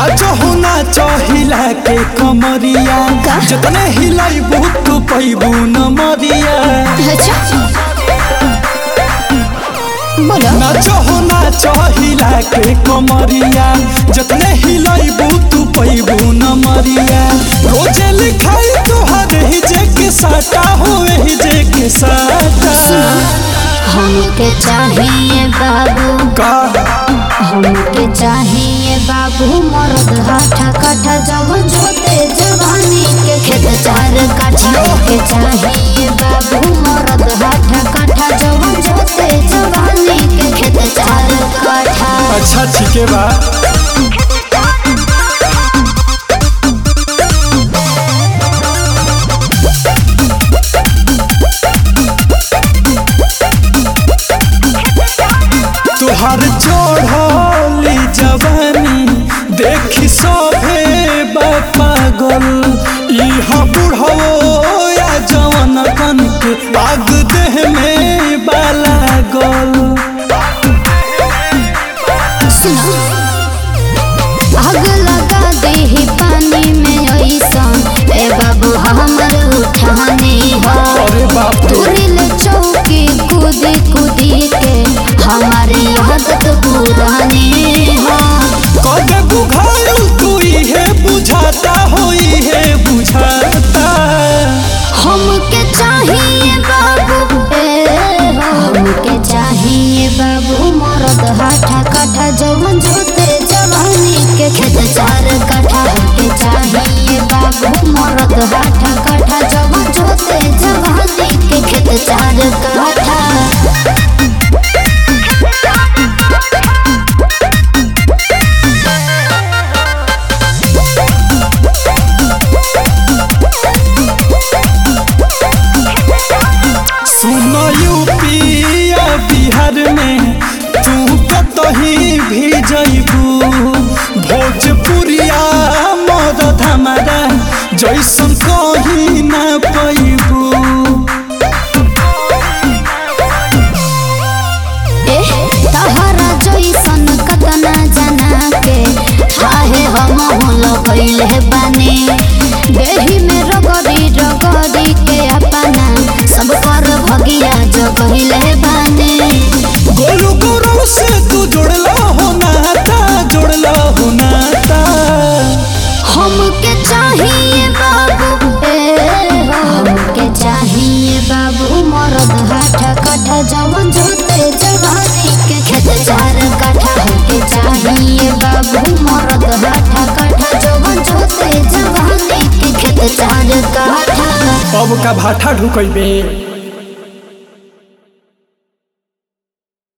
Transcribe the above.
नाचो हो नाचो हिला के कमरिया का? जतने हिलाइबू तू पैबू न मरिया अच्छा बोलो नाचो हो नाचो हिला के कमरिया जतने हिलाइबू तू पैबू न मरिया रोजे लिखाई तोहर ही जे के साटा हो ही जे के साटा हमके चाहिए बाबू का हमके चाहिए बाबू मर्द हाथा काठा जब जोते जवानी के खेत चार काठा के चाहिए बाबू मर्द हाथा काठा जब जोते जवानी के खेत चार काठा अच्छा ठीके बा तुहार चढ़ली जवानी देखी सभे पागल इहा बुढ़ो या जवन कन के आग देह में बाला गल सुनो आग लगा दे ही पानी में ऐसा ए बाबू हमर उठाने हो अरे बाप रे तुरिल चौकी कूदी कूदी के हमारी आदत पुरानी हो कदे बुझायल तू इहे बुझाता हो इहे बुझाता हमके चाहिए बाबू ए हो हमके चाहिए बाबू मरद हाथा काठा जवन जोते जवानी के खेत चार काठा हमके चाहिए बाबू मरद हाथा काठा जवन जोते जवानी के खेत चार काठा सुन यूपिया बिहार में तू कतही भी जइबू भोजपुरिया मदद हमारा जैसन कहीं ना पैबू एह, तहरा जैसन कतना जना के हाहे हम लगैले बानी देही में रगड़ी रगड़ी के अपना सब पर भगिया जगैले बानी गोलू गोरव से तू जुड़ला हो नाता जुड़ला हो नाता हमके चाहिए बाबू ए हो, हमके चाहिए बाबू मरद हाथा काठा जवन जोते जवानी के खेत चार काठा हमके चाहिए बाबू मरद हाथा काठा जवन जोते जवानी के खेत चार काठा अब का भाठा ढुकैबे